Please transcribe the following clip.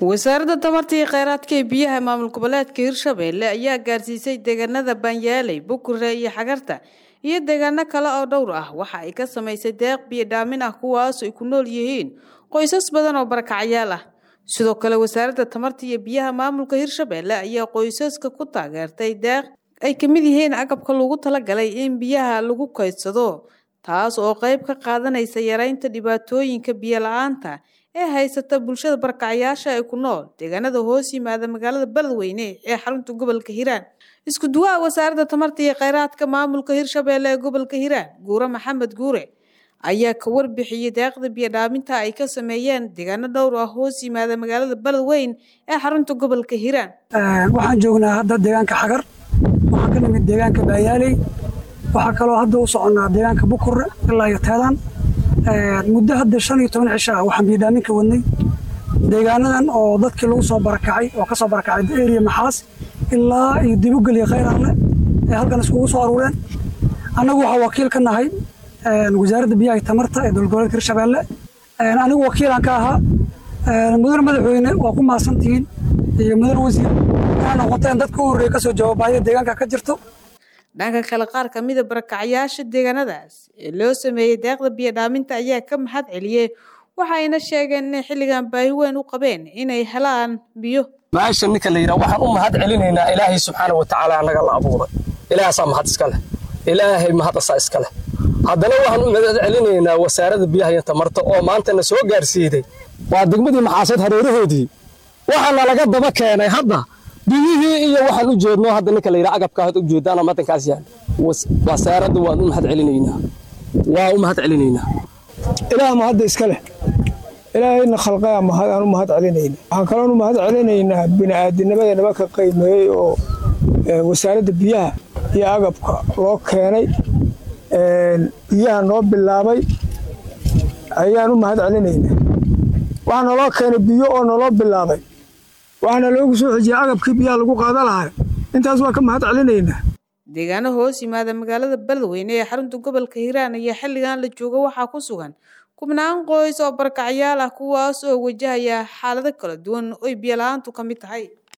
wasaaradda tamarta iyo kheyraadka ee biyaha maamul goboleedka hirshabeelle ayaa gaarsiisay deegaanada baanyaaley bukure iyo xagarta iyo deegaano kale oo dhowr ah waxa ay ka samaysay deeq biyo dhaamin ah kuwaas ay ku nool yihiin qoysas badan oo barakacyaal ah sidoo kale wasaaradda tamarta iyo biyaha maamulka hirshabeelle ayaa qoysaska ku taageertay deeq ay ka mid yihiin agabka lagu talagalay in biyaha lagu kaydsado taas oo qayb ka qaadanaysa yareynta dhibaatooyinka biyo la-aanta ee haysata bulshada barakacyaasha ee ku nool deegaanada hoos yimaada magaalada beledweyne ee xarunta gobolka hiiraan isku duwaha wasaaradda tamarta iyo kheyraadka maamulka hirshabeelle ee gobolka hiiraan guure maxamed guure ayaa ka warbixiyey deeqda biyo dhaaminta ay ka sameeyeen deegaano dhowr ah hoos yimaada magaalada beledweyn ee xarunta gobolka hiiraan waxaan joognaa hadda deegaanka xagar waxaan ka nimid deegaanka baayaaley waxaa kaloo hadda u soconnaa deegaanka bukure ilaa iyo teedaan muddo hadda shan iyo toban cisho ah waxaan biyodhaamin ka wadnay deegaanadan oo dadkii lagu soo barakacay oo ka soo barakacay eriya maxaas ilaa iyo dibugel iyo khayraanle ee halkan iskugu soo aruureen annagu waxaa wakiil ka nahay wasaaradda biyaha iyo tamarta ee dowlad goboleedka hirshabeelle anigu wakiilaan ka ahaa mudane madaxweyne waa ku mahadsantihiin iyo mudane wasiir inaa noqoteen dadka u horreeya kasoo jawaabaya deegaanka ka jirto dhanka kale qaar ka mida barakacyaasha deegaanadaas ee loo sameeyey deeqda biyo dhaaminta ayaa ka mahad celiyey waxayna sheegeen inay xilligan baahi weyn u qabeen inay helaan biyo maasha ninka la yidhaha waxaan u mahad celinaynaa ilaahay subxaana wa tacaala annaga la abuuray ilaahaasaa mahad iska leh ilaahay mahad asaa iska leh haddana waxaan u mahad celinaynaa wasaaradda biyaha iyo tamarta oo maantana soo gaarsiiday waa degmadii maxaaseed hareerahoodii waxaana laga daba keenay hadda biyihii iyo waxaan u jeedno hadda ninka la yidhaha agabka had u jeedaana madankaas yaal wasaaradda waan u mahad celinaynaa waa u mahad celinaynaa ilaah mahadda iska leh ilaahayna khalqaya mahad aan u mahad celinayna waxaan kaloon u mahad celinaynaa bini'aadinimada naba ka qiimeeyey oo wasaaradda biyaha iyo agabka loo keenay biyaha noo bilaabay ayaan u mahad celinaynaa waxaa naloo keenay biyo oo naloo bilaabay waxaana loogu soo xejiyey agabkii biyaha lagu qaada lahaa intaas waa ka mahad celinaynaa deegaano hoos yimaada magaalada beledweyne ee xarunta gobolka hiiraan iyo xilligan la jooga waxaa ku sugan kubnaan qoys oo barakacyaal ah kuwaas oo wajahaya xaalado kala duwan oy biyo la-aantu ka mid tahay